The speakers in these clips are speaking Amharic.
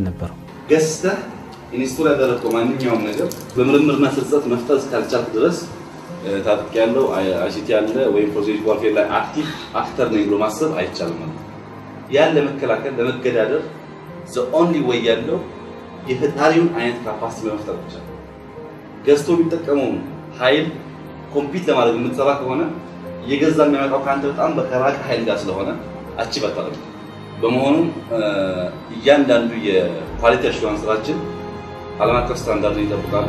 ነበረው። ገዝተህ ኢንስቶል ያደረግከው ማንኛውም ነገር በምርምርና ስርጸት መፍጠር እስካልቻልክ ድረስ ታጥቅ ያለው አይሲቲ ያለ ወይም ፕሮሴስ ዋርፌር ላይ አክቲቭ አክተር ነኝ ብሎ ማሰብ አይቻልም ማለት ነው። ያን ለመከላከል ለመገዳደር ዘ ኦንሊ ወይ ያለው የፈጣሪውን አይነት ካፓሲቲ በመፍጠር ብቻ ነው። ገዝቶ የሚጠቀመውን ኃይል ኮምፒት ለማድረግ የምትሰራ ከሆነ እየገዛ የሚያመጣው ከአንተ በጣም በከራቀ ኃይል ጋር ስለሆነ አቺቭ አታደርግም። በመሆኑም እያንዳንዱ የኳሊቲ አሹራንስ ስራችን ዓለም አቀፍ ስታንዳርድ ይጠብቃሉ።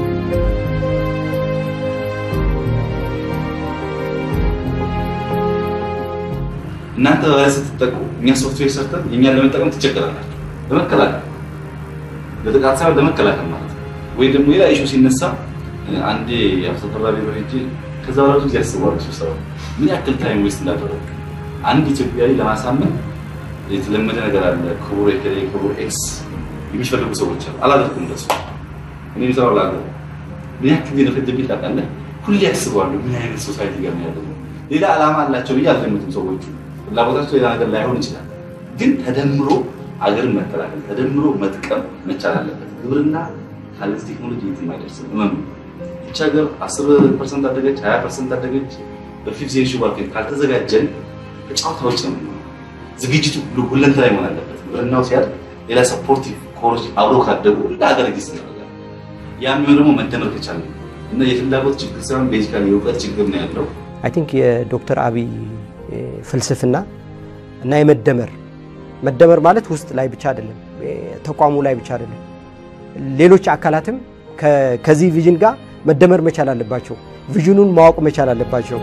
እናንተ በቫይረስ ስትጠቁ እኛ ሶፍትዌር ሰርተን የእኛን ለመጠቀም ትቸገራላችሁ። ለመከላከል ለጥቃት ሳይሆን ለመከላከል ማለት ነው። ወይ ደግሞ ሌላ ኢሹ ሲነሳ አንዴ አብሰጠራ ቢሮ ሄጄ ከዛ በኋላ ብዙ ጊዜ ያስባሉ ስብሰባ ምን ያክል ታይም ዌስት እንዳደረጉ አንድ ኢትዮጵያዊ ለማሳመን የተለመደ ነገር አለ። ክቡር ኤከሌ ክቡር ኤክስ የሚፈልጉ ሰዎች አሉ። አላደርኩም እንደሱ እኔ የሚሰራው ላለ ምን ያክል ጊዜ ነፈጀብኝ ታውቃለህ? ሁሌ ያስባሉ ምን አይነት ሶሳይቲ ጋር ነው ያለው። ሌላ ዓላማ አላቸው ብዬ አልገምትም። ሰዎቹ ፍላጎታቸው ሌላ ነገር ላይሆን ይችላል፣ ግን ተደምሮ አገርን መከላከል ተደምሮ መጥቀም መቻል አለበት። ግብርና ካለዚህ ቴክኖሎጂ የትም አይደርስም። እመኑ። ይህች ሀገር 10 ፐርሰንት አደገች፣ 20 ፐርሰንት አደገች። በፊፍዝ ሴንቹሪ ማርኬት ካልተዘጋጀን ከጨዋታ ውጭ ነው የምንሆነው። ዝግጅቱ ሁሉ ሁለንተናዊ መሆን አለበት። ግብርናው ሲያድግ ሌላ ሰፖርቲቭ ኮሮች አብሮ ካደጉ እንደ ሀገር ጊስ እናደርጋለን። ያ የሚሆን ደግሞ መደመር ከቻለ እና የፍላጎት ችግር ሳይሆን ቤዚካሊ የእውቀት ችግር ነው ያለው። አይ ቲንክ የዶክተር አብይ ፍልስፍና እና የመደመር መደመር ማለት ውስጥ ላይ ብቻ አይደለም፣ ተቋሙ ላይ ብቻ አይደለም። ሌሎች አካላትም ከዚህ ቪዥን ጋር መደመር መቻል አለባቸው። ቪዥኑን ማወቅ መቻል አለባቸው።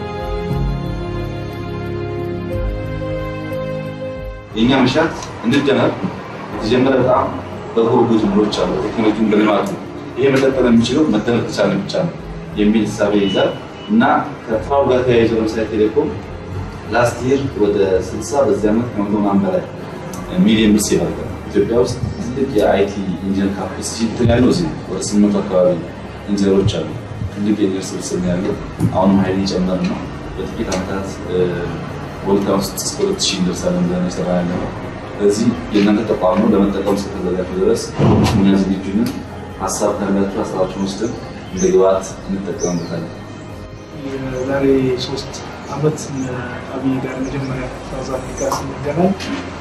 የእኛ መሻት እንደመር የተጀመረ በጣም በጎ ጅምሮች አሉ። ቴክኖሎጂን በልማቱ ይሄ መቀጠል የሚችለው መደመር ከቻለ ብቻ ነው የሚል እሳቤ ይዛል እና ከስራው ጋር ተያይዞ ለምሳሌ ቴሌኮም ላስት ይር ወደ 60 በዚህ ዓመት ከመቶ ምናምን በላይ ሚሊዮን ብር ሴቭ አድርጓል። ኢትዮጵያ ውስጥ ትልቅ የአይቲ ኢንጂነር ካፓሲቲ እንትን ያለው እዚህ ወደ ስምንት አካባቢ ኢንጂነሮች አሉ። ትልቅ የኢንጂነር ስብስብ ነው ያለው። አሁንም ሀይል እየጨመረ ነው። በጥቂት ዓመታት ወልታ ውስጥ እስከ ሁለት ሺህ እንደርሳለን ብለን የሰራ ያለ ነው። ስለዚህ የእናንተ ተቋም ነው ለመጠቀም እስከተዘጋጁ ድረስ እኛ ዝግጁ ነን። ሀሳብ ካላችሁ ሀሳባችሁን ወስደን እንደ ግብዓት እንጠቀምበታለን። የዛሬ ሶስት አመት አብይ ጋር መጀመሪያ ሳውዝ አፍሪካ ስንገናኝ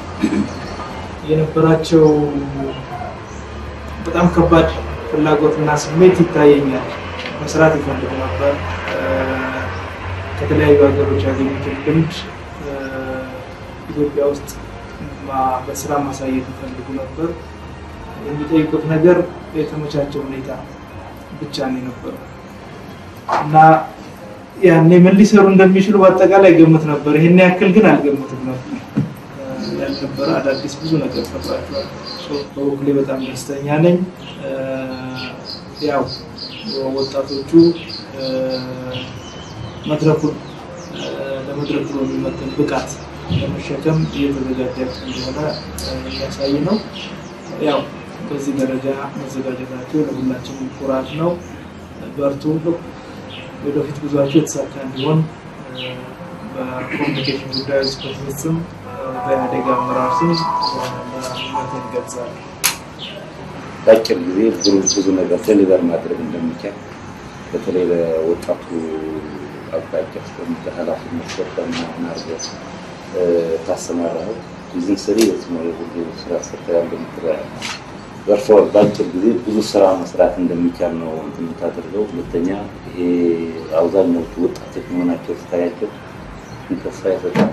የነበራቸው በጣም ከባድ ፍላጎትና ስሜት ይታየኛል። መስራት ይፈልጉ ነበር። ከተለያዩ ሀገሮች ያገኙትን ልምድ ኢትዮጵያ ውስጥ በስራ ማሳየት ይፈልጉ ነበር። የሚጠይቁት ነገር የተመቻቸ ሁኔታ ብቻ ነው የነበረው እና ያኔ ምን ሊሰሩ እንደሚችሉ በአጠቃላይ ገምት ነበር። ይሄን ያክል ግን አልገምትም ነበር። ያልነበረ አዳዲስ ብዙ ነገር ፈጥራቸዋል። በበኩሌ በጣም ደስተኛ ነኝ። ያው ወጣቶቹ መድረኩን ለመድረኩ የሚመጥን ብቃት ለመሸከም እየተዘጋጃቸው እንደሆነ የሚያሳይ ነው። ያው በዚህ ደረጃ መዘጋጀታቸው ለሁላችንም ኩራት ነው። በርቱ። ወደፊት ጉዟቸው የተሳካ እንዲሆን በኮሚኒኬሽን ጉዳዮች ጽሕፈት ቤት ስም በኢህአዴግ አመራር ስም ምኞቴን እገልጻለሁ። በአጭር ጊዜ ብዙ ብዙ ነገር ዴሊቨር ማድረግ እንደሚቻል በተለይ ለወጣቱ አቅጣጫ እስከሚቀ ኃላፊነት ሰጠና ናርገ ታሰማራው ይዝን ስሪ የትሞ የሁሉ ስራ ሰርተያ እንደምትራ ዘርፈ በአጭር ጊዜ ብዙ ስራ መስራት እንደሚቻል ነው እንትን የምታደርገው። ሁለተኛ ይሄ አብዛኛዎቹ ወጣቶች መሆናቸው ስታያቸው ተስፋ ይሰጣል።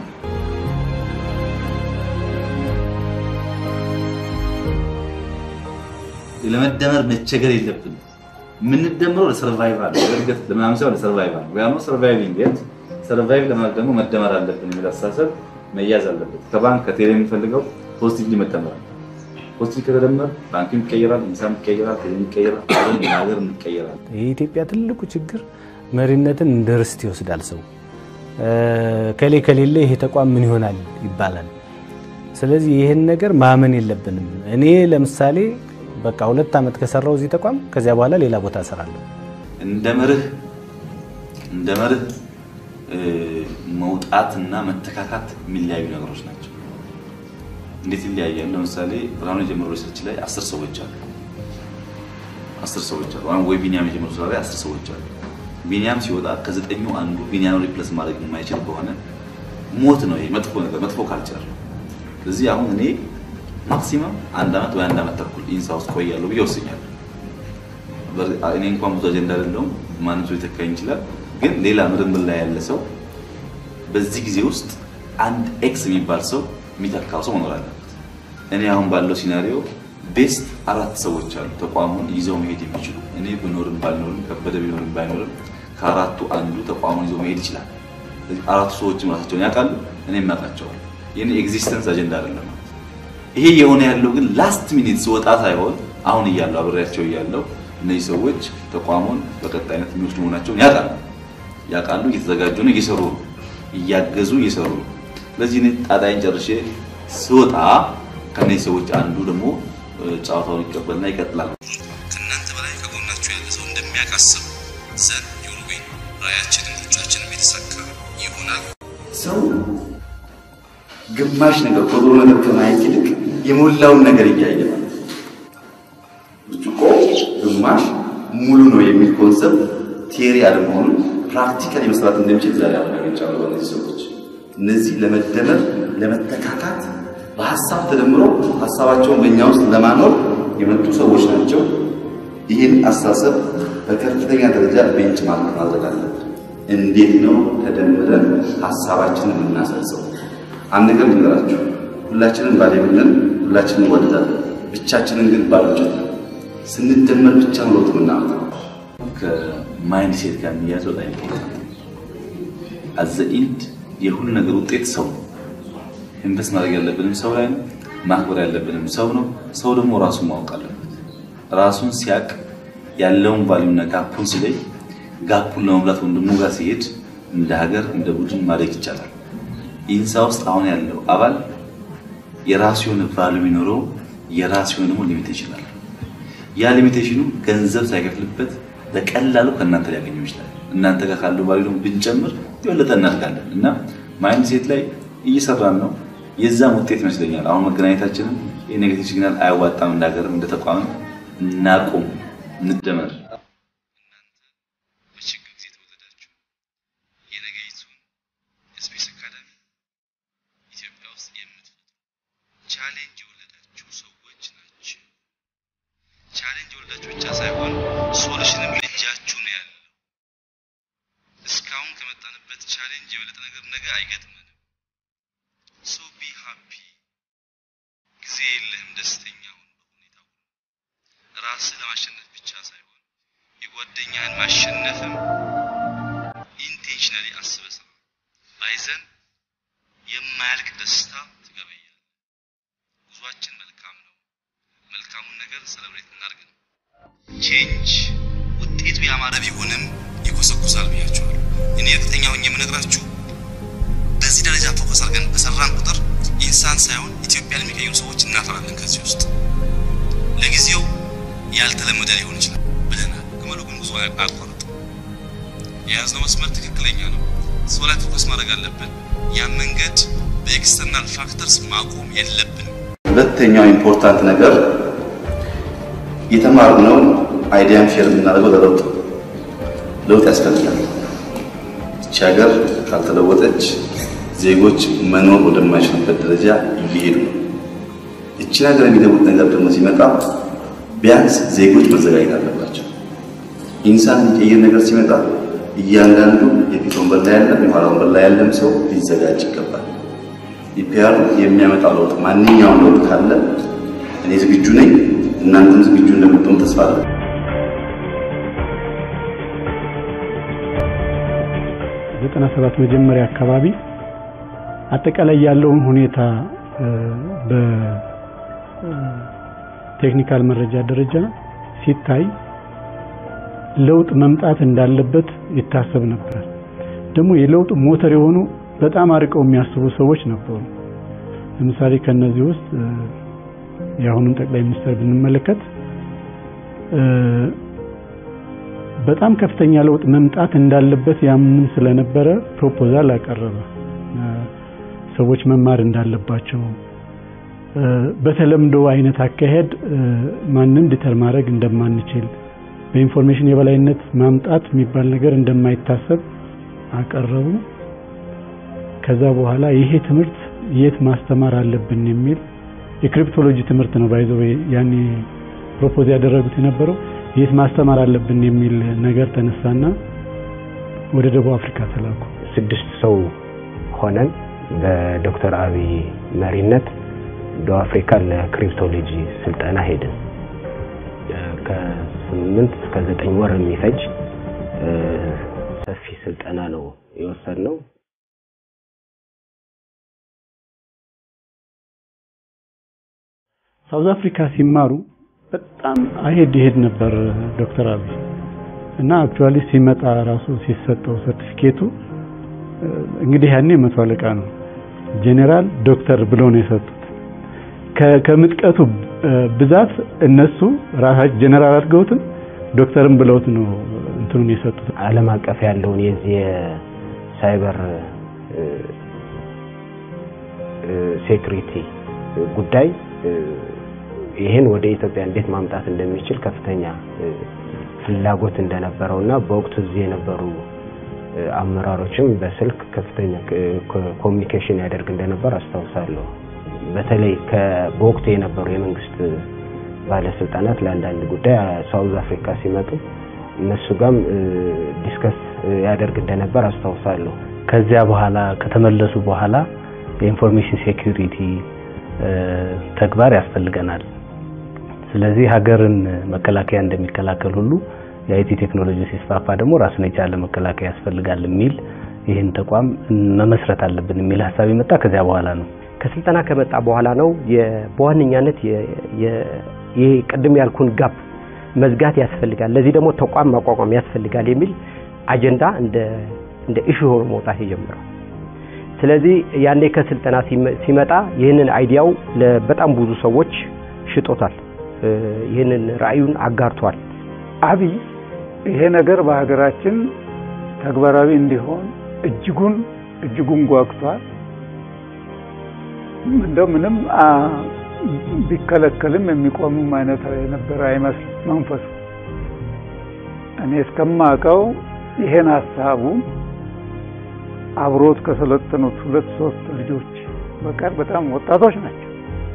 ለመደመር መቸገር የለብንም። የምንደምረው ለሰርቫይቫል ለእድገት ለምናምን ሳይሆን ለሰርቫይቫል ወይ ደግሞ ሰርቫይቪንግ የት ሰርቫይቭ ለማድረግ ደግሞ መደመር አለብን የሚል አስተሳሰብ መያዝ አለበት። ከባንክ ከቴሌ የሚፈልገው ፖዚቲቭሊ መደመር ፖዚቲቭ ከተደመር ባንክም ይቀየራል፣ ኢንሳም ይቀየራል፣ ቴሌም ይቀየራል፣ ሀገር እንቀየራል። የኢትዮጵያ ትልቁ ችግር መሪነትን እንደ ርስት ይወስዳል ሰው። ከሌ ከሌለ ይሄ ተቋም ምን ይሆናል ይባላል። ስለዚህ ይህን ነገር ማመን የለብንም። እኔ ለምሳሌ በቃ ሁለት ዓመት ከሰራው እዚህ ተቋም ከዚያ በኋላ ሌላ ቦታ እሰራለሁ። እንደ መርህ እንደ መርህ መውጣትና መተካካት የሚለያዩ ነገሮች ናቸው። እንዴት ይለያያል? ለምሳሌ ብርሃኑ የጀመረው ሪሰርች ላይ አስር ሰዎች አሉ። አስር ሰዎች አሉ። አሁን ወይ ቢኒያም የጀመረው ስራ ላይ አስር ሰዎች አሉ። ቢኒያም ሲወጣ ከዘጠኙ አንዱ ቢኒያም ሪፕለስ ማድረግ የማይችል ከሆነ ሞት ነው። ይሄ መጥፎ ነገር፣ መጥፎ ካልቸር ነው። ስለዚህ አሁን እኔ ማክሲመም አንድ ዓመት ወይ አንድ ዓመት ተኩል ኢንሳ ውስጥ ቆያለሁ ብዬ ወስኛለሁ። እኔ እንኳን ብዙ አጀንዳ አይደለሁም፣ ማንም ሰው ሊተካኝ ይችላል። ግን ሌላ ምርምር ላይ ያለ ሰው በዚህ ጊዜ ውስጥ አንድ ኤክስ የሚባል ሰው የሚተካው ሰው መኖር አለበት። እኔ አሁን ባለው ሲናሪዮ ቤስት አራት ሰዎች አሉ ተቋሙን ይዘው መሄድ የሚችሉ እኔ ብኖርም ባልኖርም ከበደ ቢኖርም ባይኖርም ከአራቱ አንዱ ተቋሙን ይዘው መሄድ ይችላል። አራቱ ሰዎችም ራሳቸውን ያውቃሉ፣ እኔም ያውቃቸዋል። የኔ ኤግዚስተንስ አጀንዳ አይደለም። ይሄ የሆነ ያለው ግን ላስት ሚኒት ስወጣ ሳይሆን አሁን እያለው አብሬያቸው እያለው እነዚህ ሰዎች ተቋሙን በቀጣይነት የሚወስዱ መሆናቸውን ያውቃሉ ያውቃሉ፣ እየተዘጋጁ ነው፣ እየሰሩ ነው፣ እያገዙ እየሰሩ ነው። ስለዚህ እኔ ጣጣይን ጨርሼ ስወጣ ከነዚህ ሰዎች አንዱ ደግሞ ጨዋታውን ይቀበልና ይቀጥላል። ከእናንተ በላይ ከጎናችሁ ያለ ሰው እንደሚያካስብ ዘን ዩልዌን ራያችንም ሩጫችንም የተሳካ ይሆናል። ሰው ግማሽ ነገር ጎዶሎ ነገር ከማየት ይልቅ የሞላውን ነገር እያየ ማለት ነው። ብርጭቆ ግማሽ ሙሉ ነው የሚል ኮንሰፕት ቴሪ አለመሆኑን ፕራክቲካሊ መስራት እንደሚችል ዛሬ አረጋግጫለሁ። በእነዚህ ሰዎች እነዚህ ለመደመር ለመተካካት በሀሳብ ተደምሮ ሀሳባቸውን በእኛ ውስጥ ለማኖር የመጡ ሰዎች ናቸው። ይህን አስተሳሰብ በከፍተኛ ደረጃ ቤንች ማርክ ማድረግ አለብን። እንዴት ነው ተደምረን ሀሳባችንን የምናሰርጸው? አንድ ነገር ልንገራችሁ፣ ሁላችንም ባሌምነን፣ ሁላችንም እንወደዳለን። ብቻችንን ግን ባሎች ስንደመር ብቻ ነው ለውጥ የምናመጣው። ከማይንድ ሴት ጋር የሚያዝ በጣም ኢምፖርታንት አዘ ኢንድ የሁሉ ነገር ውጤት ሰው ነው። ኢንቨስት ማድረግ ያለብንም ሰው ላይ ነው። ማክበር ያለብንም ሰው ነው። ሰው ደግሞ ራሱን ማወቅ አለበት። ራሱን ሲያቅ ያለውን ቫሊዩና ጋፑን ሲለይ ጋፑን ለመሙላት ወንድሙ ጋር ሲሄድ እንደ ሀገር እንደ ቡድን ማደግ ይቻላል። ኢንሳ ውስጥ አሁን ያለው አባል የራሱ የሆነ ቫሊዩ የሚኖረው የራሱ የሆነ ደግሞ ሊሚቴሽን አለ። ያ ሊሚቴሽኑ ገንዘብ ሳይከፍልበት በቀላሉ ከእናንተ ሊያገኘው ይችላል። እናንተ ጋር ካለው ቫሊዩ ደግሞ ብንጨምር የበለጠ እናድጋለን እና ማይንድ ሴት ላይ እየሰራን ነው። የዛም ውጤት ይመስለኛል አሁን መገናኘታችንን የኔጌቲቭ ሲግናል አያዋጣም። እንደ ሀገርም እንደ ተቋምም እናቁም፣ እንደመር። በችግር ጊዜ የተወለዳችሁ የነገይቱን የስፔስ አካዳሚ ኢትዮጵያ ውስጥ የምትፈጥሩ ቻሌንጅ የወለዳችሁ ሰዎች ናቸው። ቻሌንጅ የወለዳችሁ ብቻ ሳይሆን ሶሉሽንም እጃችሁ ነው ያለው። እስካሁን ከመጣንበት ቻሌንጅ የበለጠ ነገር ነገ አይገጥመንም። ሶ ቢ ሃፒ። ጊዜ የለህም፣ ደስተኛ ሁን በሁኔታው። ራስህ ለማሸነፍ ብቻ ሳይሆን የጓደኛህን ማሸነፍም ኢንቴንሽናሊ አስበህ ስራ። ባይዘን የማያልቅ ደስታ ትገበያለህ። ጉዟችን መልካም ነው። መልካሙን ነገር ሰለብሬት እናድርግ ነው። ቼንጅ ውጤቱ ያማረ ቢሆንም ይኮሰኩሳል ብያቸዋለሁ። እኔ እርግጠኛ ሆኜ የምነግራችሁ በዚህ ደረጃ ፎከስ አድርገን በሰራን ቁጥር ኢንሳን ሳይሆን ኢትዮጵያን የሚቀይሩ ሰዎች እናፈራለን። ከዚህ ውስጥ ለጊዜው ያልተለመደ ሊሆን ይችላል ብለናል። ግመሉ ግን ጉዞ አያቋርጥም። የያዝነው መስመር ትክክለኛ ነው። ሰው ላይ ፎከስ ማድረግ አለብን። ያን መንገድ በኤክስተርናል ፋክተርስ ማቆም የለብንም። ሁለተኛው ኢምፖርታንት ነገር የተማርነው አይዲያን ሼር የምናደርገው ለለውጥ ለውጥ ያስፈልጋል። ይቺ ሀገር ካልተለወጠች ዜጎች መኖር ወደማይችሉበት ደረጃ እየሄዱ ነው። ይቺን ሀገር የሚለውጥ ነገር ደግሞ ሲመጣ ቢያንስ ዜጎች መዘጋጀት አለባቸው። ኢንሳን የሚቀይር ነገር ሲመጣ እያንዳንዱ የፊት ወንበር ላይ ያለም የኋላ ወንበር ላይ ያለም ሰው ሊዘጋጅ ይገባል። ኢፒአር የሚያመጣው ለውጥ ማንኛውም ለውጥ ካለ እኔ ዝግጁ ነኝ፣ እናንተም ዝግጁ እንደምትሆኑ ተስፋ አለኝ። ዘጠና ሰባት መጀመሪያ አካባቢ አጠቃላይ ያለውን ሁኔታ በቴክኒካል መረጃ ደረጃ ሲታይ ለውጥ መምጣት እንዳለበት ይታሰብ ነበር። ደግሞ የለውጥ ሞተር የሆኑ በጣም አርቀው የሚያስቡ ሰዎች ነበሩ። ለምሳሌ ከነዚህ ውስጥ የአሁኑን ጠቅላይ ሚኒስትር ብንመለከት በጣም ከፍተኛ ለውጥ መምጣት እንዳለበት ያምን ስለነበረ ፕሮፖዛል አቀረበ። ሰዎች መማር እንዳለባቸው በተለምዶ አይነት አካሄድ ማንም ዲተር ማድረግ እንደማንችል በኢንፎርሜሽን የበላይነት ማምጣት የሚባል ነገር እንደማይታሰብ አቀረቡ። ከዛ በኋላ ይሄ ትምህርት የት ማስተማር አለብን የሚል የክሪፕቶሎጂ ትምህርት ነው ባይዘው ያኔ ፕሮፖዝ ያደረጉት የነበረው የት ማስተማር አለብን የሚል ነገር ተነሳና ወደ ደቡብ አፍሪካ ተላኩ። ስድስት ሰው ሆነን በዶክተር አብይ መሪነት ደቡብ አፍሪካ ለክሪፕቶሎጂ ስልጠና ሄድን። ከስምንት እስከ ዘጠኝ ወር የሚፈጅ ሰፊ ስልጠና ነው የወሰድነው። ሳውዝ አፍሪካ ሲማሩ በጣም አሄድ ይሄድ ነበር ዶክተር አብይ እና አክቹአሊ ሲመጣ ራሱ ሲሰጠው ሰርቲፊኬቱ እንግዲህ ያኔ መቶ አለቃ ነው ጄኔራል ዶክተር ብለው ነው የሰጡት። ከምጥቀቱ ብዛት እነሱ ራሳቸው ጄኔራል አድርገውትም ዶክተርም ብለውት ነው እንትኑን የሰጡት። ዓለም አቀፍ ያለውን የዚህ የሳይበር ሴኩሪቲ ጉዳይ ይህን ወደ ኢትዮጵያ እንዴት ማምጣት እንደሚችል ከፍተኛ ፍላጎት እንደነበረው እና በወቅቱ እዚህ የነበሩ አመራሮችም በስልክ ከፍተኛ ኮሚኒኬሽን ያደርግ እንደነበር አስታውሳለሁ። በተለይ በወቅቱ የነበሩ የመንግስት ባለስልጣናት ለአንዳንድ ጉዳይ ሳውዝ አፍሪካ ሲመጡ እነሱ ጋርም ዲስከስ ያደርግ እንደነበር አስታውሳለሁ። ከዚያ በኋላ ከተመለሱ በኋላ የኢንፎርሜሽን ሴኩሪቲ ተግባር ያስፈልገናል። ስለዚህ ሀገርን መከላከያ እንደሚከላከል ሁሉ የአይቲ ቴክኖሎጂ ሲስፋፋ ደግሞ ራሱን የቻለ መከላከያ ያስፈልጋል የሚል ይህን ተቋም መመስረት አለብን የሚል ሀሳብ የመጣ ከዚያ በኋላ ነው። ከስልጠና ከመጣ በኋላ ነው በዋነኛነት ይሄ ቅድም ያልኩን ጋፕ መዝጋት ያስፈልጋል፣ ለዚህ ደግሞ ተቋም ማቋቋም ያስፈልጋል የሚል አጀንዳ እንደ እንደ ኢሹ ሆኖ መውጣት የጀመረው። ስለዚህ ያኔ ከስልጠና ሲመጣ ይህንን አይዲያው ለበጣም ብዙ ሰዎች ሽጦታል። ይህንን ራዕዩን አጋርቷል። አብይ ይሄ ነገር በሀገራችን ተግባራዊ እንዲሆን እጅጉን እጅጉን ጓግቷል። እንደው ምንም ቢከለከልም የሚቆምም አይነት የነበረ አይመስል መንፈሱ። እኔ እስከማውቀው ይሄን ሀሳቡ አብሮት ከሰለጠኑት ሁለት ሶስት ልጆች በቀር በጣም ወጣቶች ናቸው።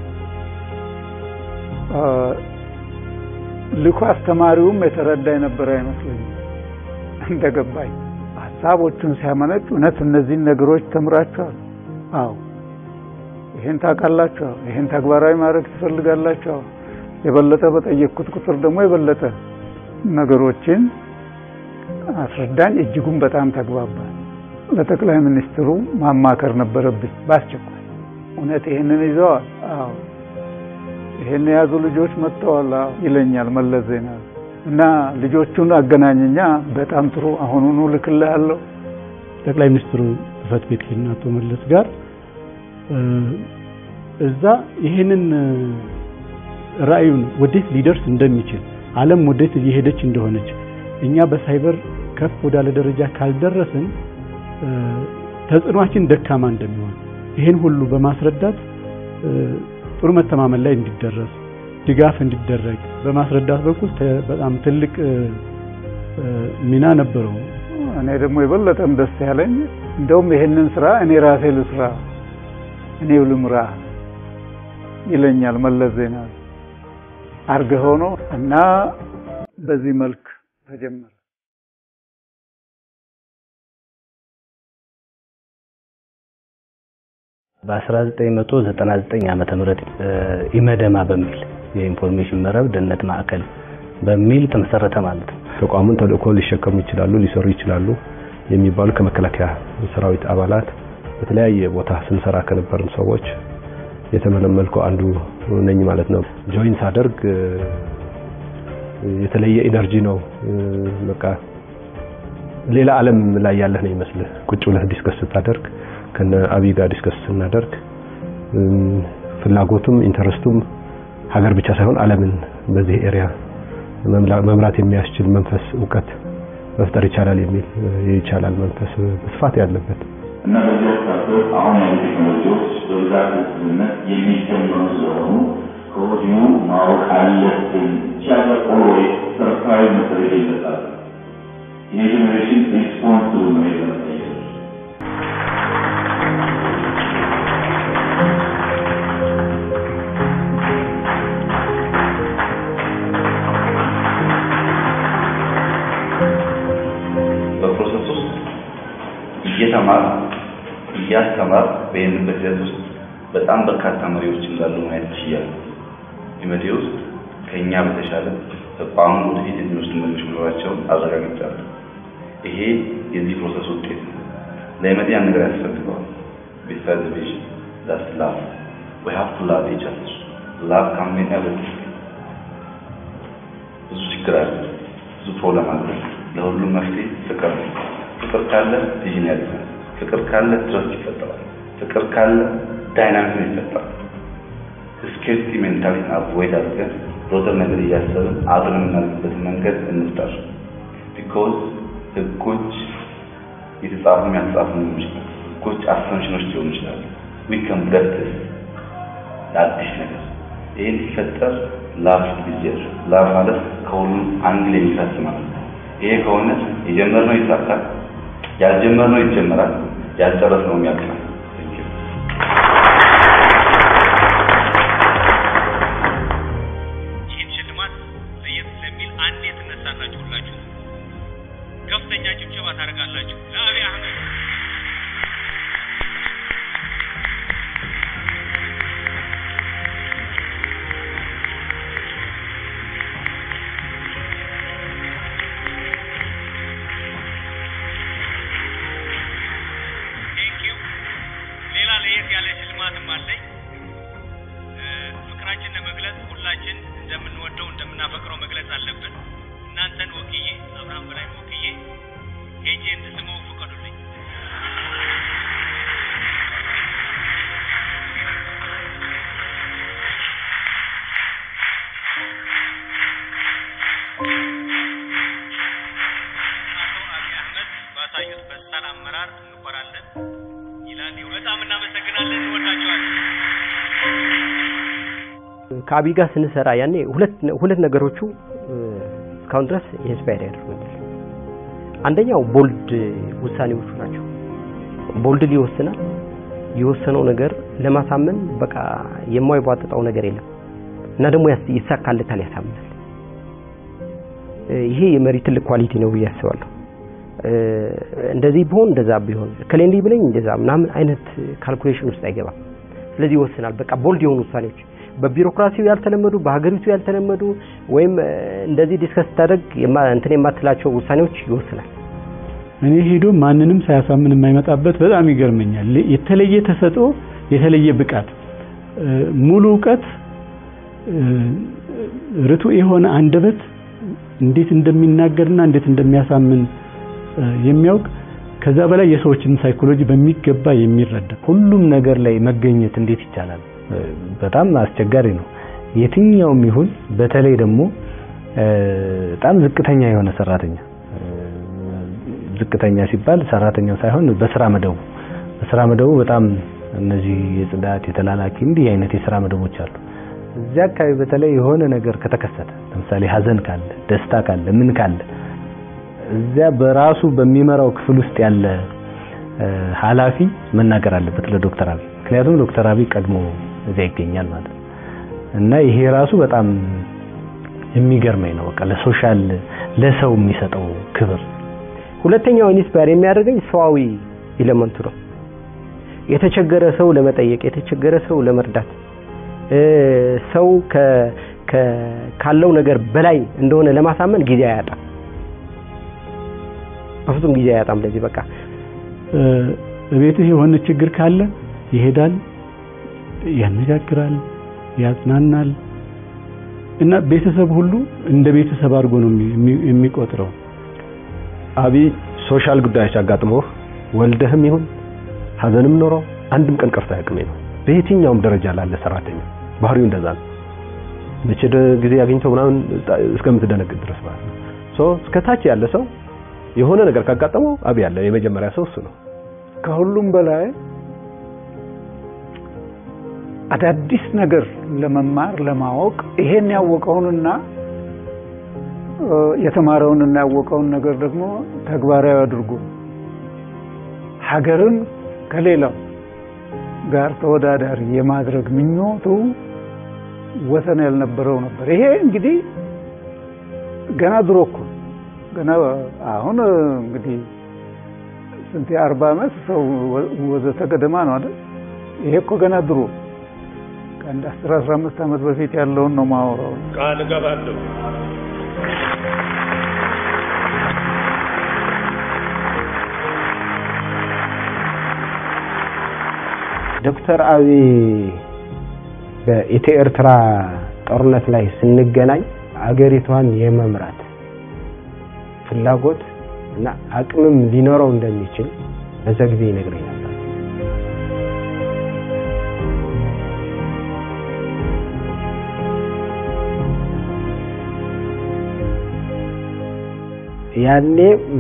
ልኮ አስተማሪውም የተረዳ የነበረ አይመስለኝም። እንደገባኝ ሀሳቦቹን ሲያመነጭ እውነት እነዚህን ነገሮች ተምራችኋል? አዎ። ይሄን ታውቃላችሁ? ይሄን ተግባራዊ ማድረግ ትፈልጋላችሁ? የበለጠ በጠየቅኩት ቁጥር ደግሞ የበለጠ ነገሮችን አስረዳኝ። እጅጉን በጣም ተግባባል። ለጠቅላይ ሚኒስትሩ ማማከር ነበረብኝ በአስቸኳይ። እውነት ይሄንን ይዘዋል? አዎ። ይሄን የያዙ ልጆች መጥተዋል ይለኛል መለስ ዜናዊ እና ልጆቹን አገናኘኛ። በጣም ጥሩ አሁኑኑ ልክልሃለሁ። ጠቅላይ ሚኒስትሩ ጽህፈት ቤት ሄድን አቶ መለስ ጋር እዛ ይሄንን ራዕዩን ወዴት ሊደርስ እንደሚችል ዓለም ወዴት እየሄደች እንደሆነች እኛ በሳይበር ከፍ ወዳለ ደረጃ ካልደረስን ተጽዕኗችን ደካማ እንደሚሆን ይህን ሁሉ በማስረዳት ጥሩ መተማመን ላይ እንዲደረስ ድጋፍ እንዲደረግ በማስረዳት በኩል በጣም ትልቅ ሚና ነበረው። እኔ ደግሞ የበለጠም ደስ ያለኝ እንደውም ይሄንን ስራ እኔ ራሴ ልስራ፣ እኔው ልምራ ይለኛል መለስ ዜናዊ አርገህ ሆኖ እና በዚህ መልክ ተጀመረ። በ1999 ዓመተ ምህረት ኢመደማ በሚል የኢንፎርሜሽን መረብ ደህንነት ማዕከል በሚል ተመሰረተ ማለት ነው። ተቋሙን ተልእኮ ሊሸከሙ ይችላሉ፣ ሊሰሩ ይችላሉ የሚባሉ ከመከላከያ ሰራዊት አባላት በተለያየ ቦታ ስንሰራ ከነበርን ሰዎች የተመለመልኩ አንዱ ነኝ ማለት ነው። ጆይን ሳደርግ የተለየ ኢነርጂ ነው። በቃ ሌላ ዓለም ላይ ያለህ ነው ይመስልህ። ቁጭ ብለህ ዲስከስ ስታደርግ ከነ አብይ ጋር ዲስከስ ስናደርግ ፍላጎቱም ኢንተረስቱም ሀገር ብቻ ሳይሆን ዓለምን በዚህ ኤሪያ መምራት የሚያስችል መንፈስ እውቀት መፍጠር ይቻላል የሚል ይቻላል መንፈስ በስፋት ያለበት እና በዚህ ወቅት አሁን ያሉ ቴክኖሎጂዎች በብዛት ስምምነት የሚጀመሩ ስለሆኑ ከወዲሁ ማወቅ አለብን። ቻገር ኦልዌይስ ሰርፕራይዝ መደረግ የለባትም። ይህ ጄኔሬሽን ሪስፖንስብል ነው የለመጠየቅ በፕሮሰስ ውስጥ እየተማር እያስተማር በሄንበት ሂደት ውስጥ በጣም በርካታ መሪዎች እንዳሉ ማየት ችያለሁ። ኢመዴ ውስጥ ከእኛ በተሻለ ተቋሙን ወደፊት የሚወስዱ መሪዎች መኖራቸውን አረጋግጫለሁ። ይሄ የዚህ ፕሮሰስ ውጤት ነው። ለኢመዴ ያን ነገር ያስፈልገዋል። ቢሳይድ ቪዥን ዳስ ላቭ ዊ ሃቭ ቱ ላቭ ኢች አዘር ላቭ ካን ሜን ኤቭሪቲንግ። ብዙ ችግር አለ፣ ብዙ ፕሮብለም አለ። ለሁሉም መፍትሄ ፍቅር ነው። ፍቅር ካለ ቪዥን ያድጋል። ፍቅር ካለ ትረስት ይፈጠራል። ፍቅር ካለ ዳይናሚክ ይፈጠራል። ስኬርቲ ሜንታሊቲን አቮይድ አድርገን ሮተር ነገር እያሰብን አብረን የምናደርግበትን መንገድ እንፍጠር። ቢኮዝ ህጎች የተጻፉ ያልተጻፉ ሊሆኑ ይችላል። ህጎች አሰምሽኖች ሊሆኑ ይችላሉ። ዊ ካን ብሬክ ለአዲስ ነገር ይህን ሲፈጠር ላቭ ሊጀር ላቭ ማለት ከሁሉም አንግል የሚፈስ ማለት ነው። ይሄ ከሆነ የጀመርነው ይሳካል፣ ያልጀመርነው ይጀመራል፣ ያልጨረስነውም ያልቃል። ይህን ሽልማት ለየት ስለሚል አንድ ትነሳላችሁ፣ ሁላችሁ ከፍተኛ ጭብጨባ ታደርጋላችሁ ለአብይ አህመድ። ቴንኪው። ሌላ ለየት ያለ ሽልማትም አለኝ። እ፣ ፍቅራችን ለመግለጽ ሁላችን እንደምንወደው እንደምናፈቅረው መግለጽ አለብን። እናንተን ወክዬ አብርሃም በላይ ወክዬ ሄጄ እንድስመው ፍቀዱልኝ። አቶ አብይ አህመድ ባሳዩት በሳል አመራር እንኮራለን ይላል። በጣም እናመሰግናለን። እንወዳቸዋለን። ከአብይ ጋር ስንሰራ ያኔ ሁለት ሁለት ነገሮቹ እ፣ እስካሁን ድረስ ኢንስፓየር ያደርጉኛል። አንደኛው ቦልድ ውሳኔዎቹ ናቸው። ቦልድ ይወስናል። የወሰነው ነገር ለማሳመን በቃ የማይቧጥጠው ነገር የለም እና ደግሞ ያስ- ይሳካለታል፣ ያሳምናል። እ፣ ይሄ የመሪ ትልቅ ኳሊቲ ነው ብዬ አስባለሁ። እ፣ እንደዚህ ቢሆን እንደዛ ቢሆን ከሌ እንዲህ ብለኝ እንደዛ ምናምን አይነት ካልኩሌሽን ውስጥ አይገባም። ስለዚህ ይወስናል። በቃ ቦልድ የሆኑ ውሳኔዎች በቢሮክራሲው ያልተለመዱ በሀገሪቱ ያልተለመዱ ወይም እ፣ እንደዚህ ዲስከስ ስታደርግ የማ- እንትን የማትላቸው ውሳኔዎች ይወስናል። እኔ ሄዶ ማንንም ሳያሳምን የማይመጣበት በጣም ይገርመኛል። ለ- የተለየ ተሰጥኦ፣ የተለየ ብቃት፣ እ፣ ሙሉ እውቀት፣ እ፣ ርቱዕ የሆነ አንደበት እንዴት እንደሚናገርና እንዴት እንደሚያሳምን እ፣ የሚያውቅ ከዛ በላይ የሰዎችን ሳይኮሎጂ በሚገባ የሚረዳ ሁሉም ነገር ላይ መገኘት እንዴት ይቻላል? እ፣ በጣም አስቸጋሪ ነው። የትኛውም ይሁን በተለይ ደግሞ እ፣ በጣም ዝቅተኛ የሆነ ሰራተኛ እ፣ ዝቅተኛ ሲባል ሰራተኛው ሳይሆን በስራ መደቡ በስራ መደቡ በጣም እነዚህ የጽዳት የተላላኪ እንዲህ አይነት የስራ መደቦች አሉ። እዚያ አካባቢ በተለይ የሆነ ነገር ከተከሰተ ለምሳሌ ሀዘን ካለ፣ ደስታ ካለ፣ ምን ካለ እዚያ በራሱ በሚመራው ክፍል ውስጥ ያለ እ፣ ኃላፊ መናገር አለበት ለዶክተር አብይ ምክንያቱም ዶክተር አብይ ቀድሞ እዚያ ይገኛል ማለት ነው። እና ይሄ ራሱ በጣም የሚገርመኝ ነው። በቃ ለሶሻል ለሰው የሚሰጠው ክብር ሁለተኛው ኢንስፓየር የሚያደርገኝ ሰዋዊ ኢለመንቱ ነው። የተቸገረ ሰው ለመጠየቅ፣ የተቸገረ ሰው ለመርዳት እ፣ ሰው ከ ከ- ካለው ነገር በላይ እንደሆነ ለማሳመን ጊዜ አያጣም። በፍጹም ጊዜ አያጣም። ለዚህ በቃ እ፣ ቤትህ የሆነ ችግር ካለ ይሄዳል፣ ያነጋግራል፣ ያጽናናል እና ቤተሰብ ሁሉ እንደ ቤተሰብ አድርጎ ነው የሚ- የሚ- የሚቆጥረው። አብይ ሶሻል ጉዳዮች አጋጥሞህ ወልደህም ይሁን ሀዘንም ኖሮ አንድም ቀን ቀርቶ አያውቅም ነው። በየትኛውም ደረጃ ላለ ሰራተኛ ባህሪው እንደዛ ነው። መቼ ደ- ጊዜ አግኝተው ምናምን ጣ- እስከምትደነግጥ ድረስ ማለት ነው። ሶ እስከ ታች ያለ ሰው የሆነ ነገር ካጋጠመው አብይ ያለ የመጀመሪያ ሰው እሱ ነው። ከሁሉም በላይ አዳዲስ ነገር ለመማር ለማወቅ ይሄን ያወቀውንና የተማረውንና ያወቀውን ነገር ደግሞ ተግባራዊ አድርጎ ሀገርን ከሌላው ጋር ተወዳዳሪ የማድረግ ምኞቱ ወሰን ያልነበረው ነበር። ይሄ እንግዲህ ገና ድሮ እኮ ገና አሁን እንግዲህ ስንት የአርባ ዓመት ሰው ወዘተ ገደማ ነው አይደል? ይሄ እኮ ገና ድሮ ከአንድ አስር አስራ አምስት ዓመት በፊት ያለውን ነው ማወራው። ቃል እገባለሁ ዶክተር አብይ በኢትዮ ኤርትራ ጦርነት ላይ ስንገናኝ አገሪቷን የመምራት ፍላጎት እና አቅምም ሊኖረው እንደሚችል በዘግቤ ይነግረኝ ነበር። ያኔ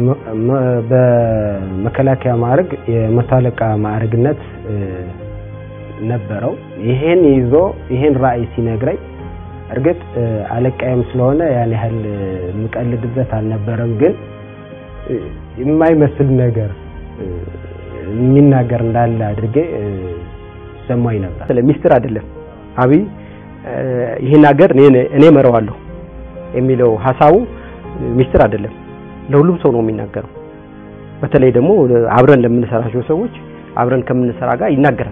በመከላከያ ማዕረግ የመቶ አለቃ ማዕረግነት ነበረው። ይሄን ይዞ ይሄን ራዕይ ሲነግረኝ እርግጥ አለቃዬም ስለሆነ ያን ያህል የምቀልድበት አልነበረም። ግን የማይመስል ነገር የሚናገር እንዳለ አድርጌ ሰማኝ ነበር። ስለ ሚስጥር አይደለም አብይ ይህን ሀገር እኔ እመራዋለሁ የሚለው ሀሳቡ ሚስጥር አይደለም። ለሁሉም ሰው ነው የሚናገረው። በተለይ ደግሞ አብረን ለምንሰራቸው ሰዎች አብረን ከምንሰራ ጋር ይናገራል።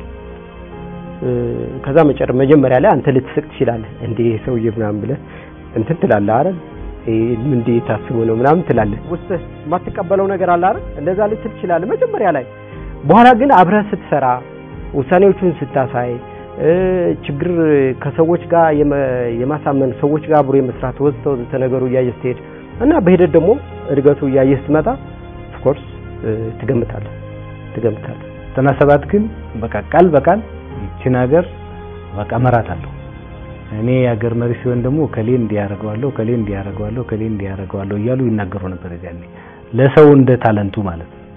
ከዛ መጨረ መጀመሪያ ላይ አንተ ልትስቅ ትችላለህ እንዴ ሰውዬ ምናምን ብለህ እንትን ትላለህ አይደል እንዴ ታስቦ ነው ምናምን ትላለህ ውስጥ የማትቀበለው ነገር አለ አይደል እንደዛ ልትል ትችላለህ መጀመሪያ ላይ በኋላ ግን አብረህ ስትሰራ ውሳኔዎቹን ስታሳይ ችግር ከሰዎች ጋር የማሳመን ሰዎች ጋር አብሮ የመስራት ወዘተ ወዘተ ነገሩ እያየህ ስትሄድ እና በሂደት ደግሞ እድገቱ እያየህ ስትመጣ ኦፍኮርስ ትገምታለህ ትገምታለህ ዘጠና ሰባት ግን በቃ ቃል በቃል ይችን ሀገር በቃ እመራታለሁ እኔ የሀገር መሪ ሲሆን ደግሞ ከሌ እንዲያደርገዋለሁ ከሌ እንዲያደርገዋለሁ ከሌ እንዲያደርገዋለሁ እያሉ ይናገሩ ነበር። እዚያኔ ለሰው እንደ ታለንቱ ማለት ነው።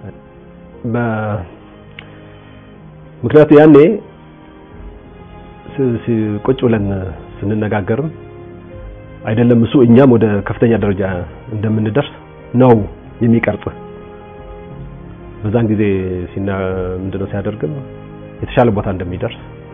ምክንያቱ ያኔ ቁጭ ብለን ስንነጋገርም አይደለም እሱ እኛም ወደ ከፍተኛ ደረጃ እንደምንደርስ ነው የሚቀርጽ። በዛን ጊዜ ሲና ምንድነው ሲያደርግም የተሻለ ቦታ እንደሚደርስ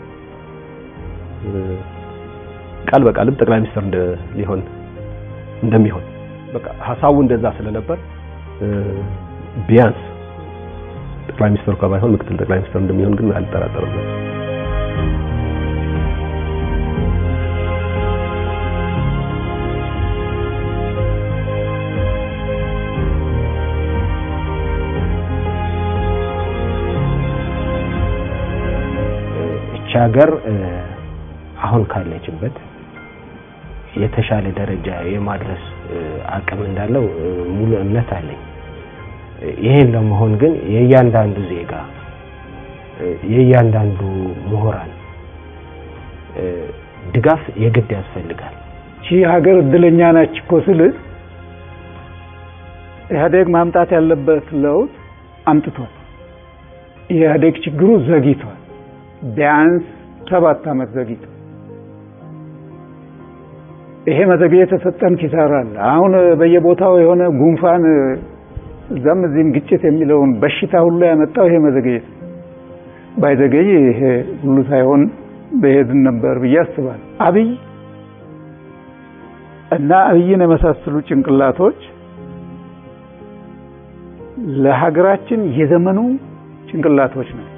ቃል በቃልም ጠቅላይ ሚኒስትር ሊሆን እንደሚሆን በቃ ሀሳቡ እንደዛ ስለነበር ቢያንስ ጠቅላይ ሚኒስትር እንኳን ባይሆን ምክትል ጠቅላይ ሚኒስትር እንደሚሆን ግን አልጠራጠርም። እቺ ሀገር አሁን ካለችበት የተሻለ ደረጃ የማድረስ አቅም እንዳለው ሙሉ እምነት አለኝ። ይሄን ለመሆን ግን የእያንዳንዱ ዜጋ የእያንዳንዱ ምሁራን ድጋፍ የግድ ያስፈልጋል። ይቺ ሀገር እድለኛ ናች እኮ ስልህ ኢህአዴግ ማምጣት ያለበት ለውጥ አምጥቷል። የኢህአዴግ ችግሩ ዘግይቷል። ቢያንስ ሰባት ዓመት ዘግይቷል። ይሄ መዘግየት የተሰጠን ኪሳራ አለ። አሁን በየቦታው የሆነ ጉንፋን እዛም እዚህም ግጭት የሚለውን በሽታ ሁሉ ያመጣው ይሄ መዘግየት ባይዘገይ ይሄ ሁሉ ሳይሆን በሄድን ነበር ብዬ አስባለሁ። አብይ እና አብይን የመሳሰሉ ጭንቅላቶች ለሀገራችን የዘመኑ ጭንቅላቶች ናቸው።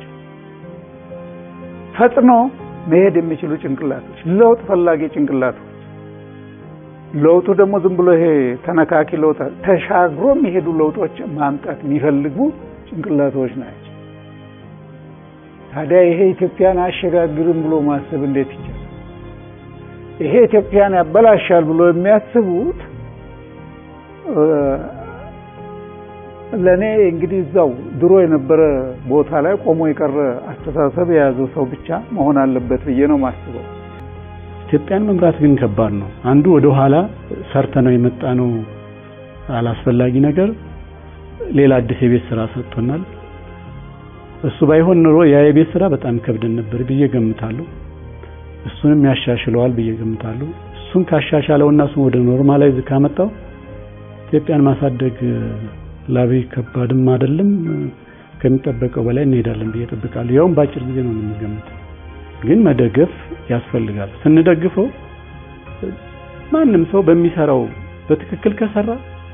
ፈጥኖ መሄድ የሚችሉ ጭንቅላቶች፣ ለውጥ ፈላጊ ጭንቅላቶች ለውጡ ደግሞ ዝም ብሎ ይሄ ተነካኪ ለውጥ ተሻግሮ የሚሄዱ ለውጦች ማምጣት የሚፈልጉ ጭንቅላቶች ናቸው። ታዲያ ይሄ ኢትዮጵያን አያሸጋግርም ብሎ ማሰብ እንዴት ይቻላል? ይሄ ኢትዮጵያን ያበላሻል ብሎ የሚያስቡት ለእኔ እንግዲህ እዛው ድሮ የነበረ ቦታ ላይ ቆሞ የቀረ አስተሳሰብ የያዘው ሰው ብቻ መሆን አለበት ብዬ ነው ማስበው። ኢትዮጵያን መምራት ግን ከባድ ነው። አንዱ ወደ ኋላ ሰርተ ነው የመጣ ነው አላስፈላጊ ነገር ሌላ አዲስ የቤት ስራ ሰጥቶናል። እሱ ባይሆን ኑሮ ያ የቤት ስራ በጣም ከብደን ነበር ብዬ ገምታለሁ። እሱንም ያሻሽለዋል ብዬ ገምታለሁ። እሱን ካሻሻለውና እሱን ወደ ኖርማላይዝ ካመጣው ኢትዮጵያን ማሳደግ ላቤ ከባድም አይደለም፣ ከሚጠበቀው በላይ እንሄዳለን ብዬ እጠብቃለሁ። ያውም በአጭር ጊዜ ነው የምንገምተው። ግን መደገፍ ያስፈልጋል። ስንደግፈው ማንም ሰው በሚሰራው በትክክል ከሰራ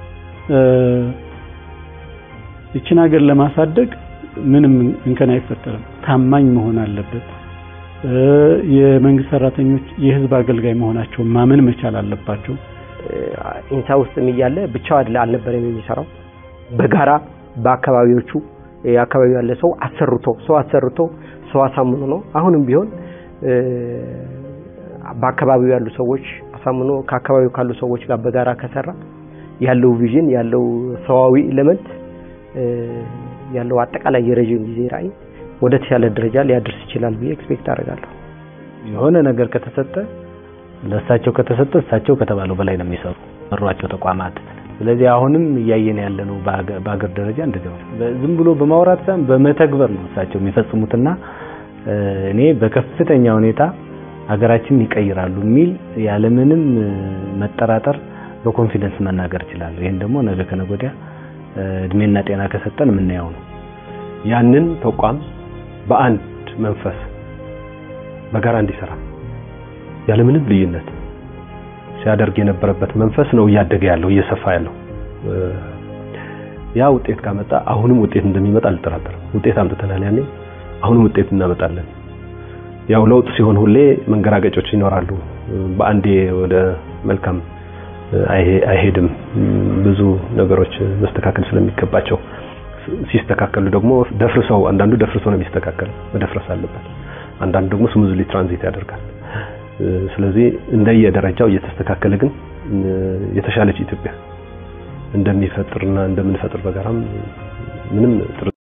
ይችን ሀገር ለማሳደግ ምንም እንከን አይፈጠርም። ታማኝ መሆን አለበት። የመንግስት ሰራተኞች የህዝብ አገልጋይ መሆናቸውን ማመን መቻል አለባቸው። ኢንሳ ውስጥም እያለ ብቻው አይደለ አልነበረም የሚሰራው በጋራ በአካባቢዎቹ የአካባቢው ያለ ሰው አሰርቶ ሰው አሰርቶ ሰው አሳምኖ ነው። አሁንም ቢሆን በአካባቢው ያሉ ሰዎች አሳምኖ ከአካባቢው ካሉ ሰዎች ጋር በጋራ ከሰራ ያለው ቪዥን ያለው ሰዋዊ ኤሌመንት ያለው አጠቃላይ የረዥም ጊዜ ራዕይ ወደ ተሻለ ደረጃ ሊያደርስ ይችላል ብዬ ኤክስፔክት አደርጋለሁ። የሆነ ነገር ከተሰጠ ለእሳቸው ከተሰጠ እሳቸው ከተባለው በላይ ነው የሚሰሩ መሯቸው ተቋማት። ስለዚህ አሁንም እያየን ያለ ነው በአገር ደረጃ እንደዚህ ዝም ብሎ በማውራት ሳይሆን በመተግበር ነው እሳቸው የሚፈጽሙትና እኔ በከፍተኛ ሁኔታ ሀገራችንን ይቀይራሉ የሚል ያለምንም መጠራጠር በኮንፊደንስ መናገር እችላለሁ። ይህን ደግሞ ነገ ከነገ ወዲያ እድሜና ጤና ከሰጠን የምናየው ነው። ያንን ተቋም በአንድ መንፈስ በጋራ እንዲሰራ ያለምንም ልዩነት ሲያደርግ የነበረበት መንፈስ ነው እያደገ ያለው እየሰፋ ያለው። ያ ውጤት ካመጣ አሁንም ውጤት እንደሚመጣ አልጠራጠርም። ውጤት አምጥተናል ያኔ፣ አሁንም ውጤት እናመጣለን። ያው ለውጥ ሲሆን ሁሌ መንገራገጮች ይኖራሉ። በአንዴ ወደ መልካም አይሄድም። ብዙ ነገሮች መስተካከል ስለሚገባቸው ሲስተካከሉ ደግሞ ደፍርሰው አንዳንዱ ደፍርሰው ነው የሚስተካከለው፣ መደፍረስ አለበት። አንዳንዱ ደግሞ ስሙዝሊ ትራንዚት ያደርጋል። ስለዚህ እንደየደረጃው እየተስተካከለ ግን የተሻለች ኢትዮጵያ እንደሚፈጥርና እንደምንፈጥር በጋራም ምንም